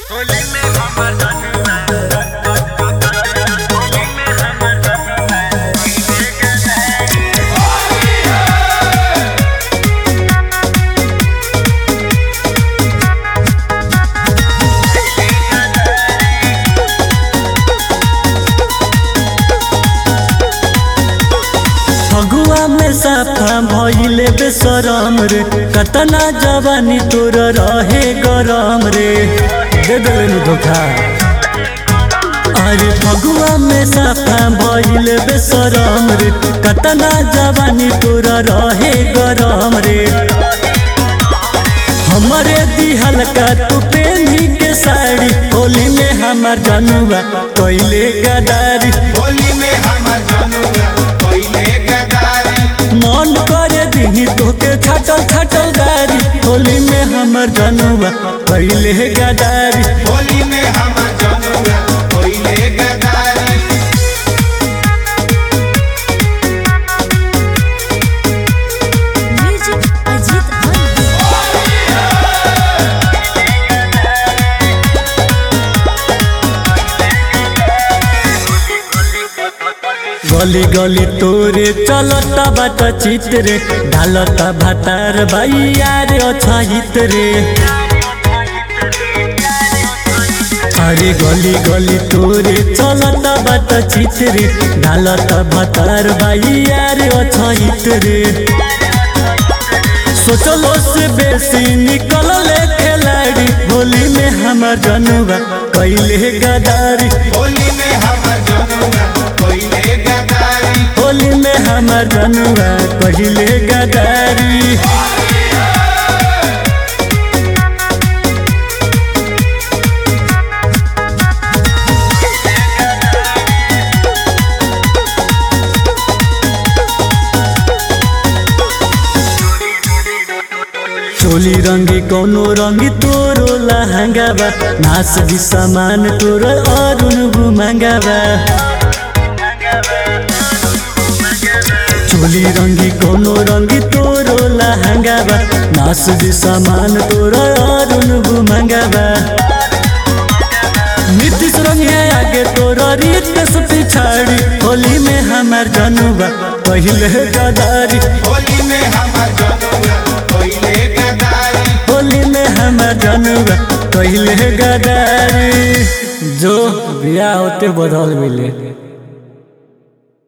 होली में हमर जनुआ होली में हमर जनुआ पहिले गदारी फगुआ में साफा भइले बेसरम रे कतना जवानी तोर रहे गरम रे दे देलनु धोखा अरे फगुआ में साफा भइले बेसरम रे कतना जवानी तोर रहे गरम रे हमरे दिहल का तू पेनी के साड़ी होली में हमार जनुआ कैले गदारी होली में हमर जनुआ पहिले गदारी मन करे दिही तोके छटल छटल गारी होली में हमर जनुआ पहिले गदारी होली में हमर जनुआ पहिले गदारी म्यूजिक अजीत हंस गली गली तोरे चलता बाट चित्रे ढालता भातार भाई यार अछहित रे अरे गली गली तोरे चलता बाट चित्रे ढालता भातार भाई यार अछहित रे सोचलो से बेसी निकल ले खिलाड़ी होली में हमर जनुआ कैले गदारी होली में हमर जनुआ पहिले गदारी होली में हमर जनुआ पहिले गदारी चोली रंगी कोनो रंगी तोरो लहंगा बा नास भी सामान तोरो अरुण बुमंगा बा चोली रंगी कोनो रंगी तोरो लहंगा बा नास भी सामान तोरो अरुण बुमंगा बा नीतीश रंग है आगे तोरो रीत से पिछाड़ी होली में हमार जनुआ पहिले गदारी होली में हमर जनुआ पहिले गदारी होली में हमार जनुआ पहिले गदारी जो बिया होते बदल मिले